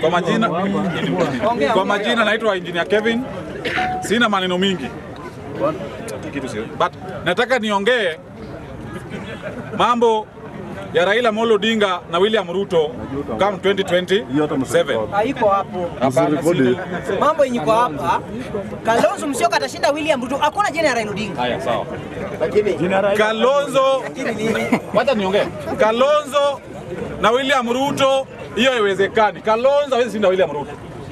Kwa majina, kwa majina naitwa Engineer Kevin. Sina maneno mingi. Kitu sio. But nataka niongee mambo ya Raila Amolo Odinga na William Ruto come 2027. haiko hapo. Hapana, sina. Mambo yenye iko hapa, Kalonzo Musyoka atashinda William Ruto, hakuna jina ya Raila Odinga. Haya, sawa. Kalonzo, wacha niongee. Kalonzo na William Ruto, hiyo haiwezekani. Kalonzo hawezi shinda William Ruto.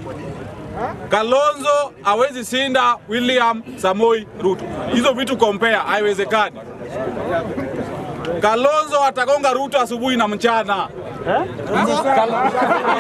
Kalonzo hawezi shinda William Samoi Ruto. Hizo vitu compare, haiwezekani. Kalonzo atagonga Ruto asubuhi na mchana. Kal-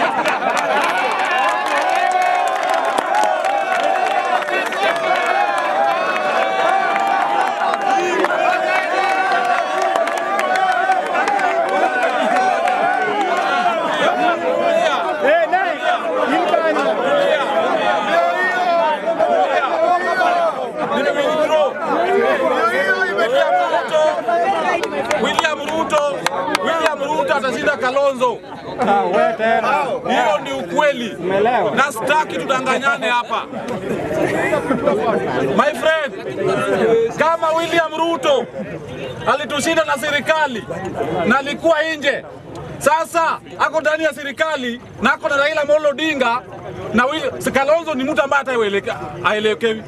Nimewithdraw. William Ruto, William Ruto, William Ruto atashinda Kalonzo. Hiyo ni ukweli, na sitaki tudanganyane hapa. My friend, kama William Ruto alitushinda na serikali na alikuwa nje, sasa ako ndani ya serikali na ako na Raila Amolo Odinga na Will- Kalonzo ni mtu ambaye hata aelekewi.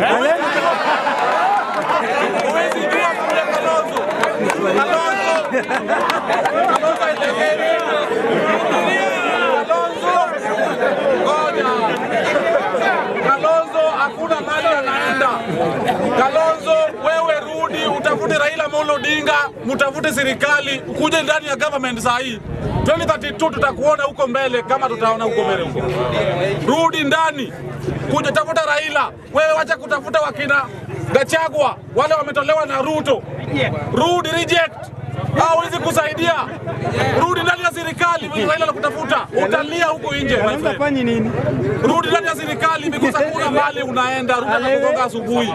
Huwezi jua kule Kalonzo. Kalonzo. Kalonzo haelekewi. Kalonzo. Ngoja. Kalonzo hakuna mahali anaenda. Kalonzo, wewe rudi utafute Raila Amolo Odinga, mtafute serikali, ukuje ndani ya government saa hii. 2032 tutakuona huko mbele kama tutaona huko mbele huko. Rudi ndani, kuja tafuta Raila. Wewe wacha kutafuta wakina Gachagua, wale wametolewa na Ruto. Rudi reject. Hawezi kusaidia. Rudi ndani ya serikali, vile Raila anakutafuta. Utalia huko nje, my friend. nini? Rudi ndani ya serikali because hakuna mahali unaenda. Rudi anakugonga asubuhi.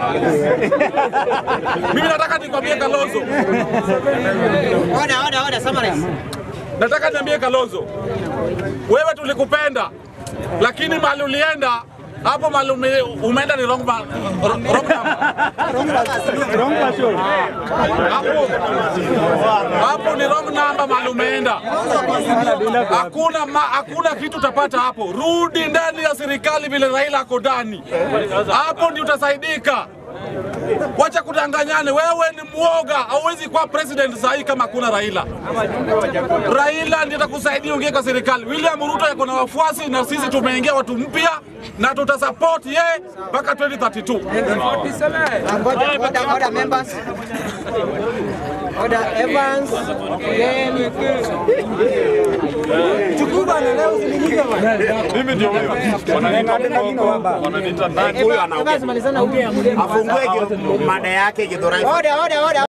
Mimi nataka nikwambie Kalonzo, Oda, oda, oda, summarize. nataka niambie Kalonzo, wewe tulikupenda, lakini mahali ulienda hapo mahali ume, umeenda ni wrong, ma- wrong number. Wrong person. hapo hapo ni wrong number mahali umeenda. Hakuna ma, hakuna kitu utapata hapo. Rudi ndani ya serikali vile Raila ako ndani, hapo ndio utasaidika. Wacha kudanganyane, wewe ni mwoga, hauwezi kuwa president saa hii kama hakuna Raila. Raila ndiye atakusaidia uingie kwa serikali. William Ruto yako na wafuasi na sisi tumeingia watu mpya na tutasupport yeye mpaka 2032. Oda, oda, oda, members. Oda, Evans. Then Mimi ndio huyo. Wananiita mkoko, wananiita nani? Evans malizana huyu. afungue mada yake Githurai Oda, oda, oda.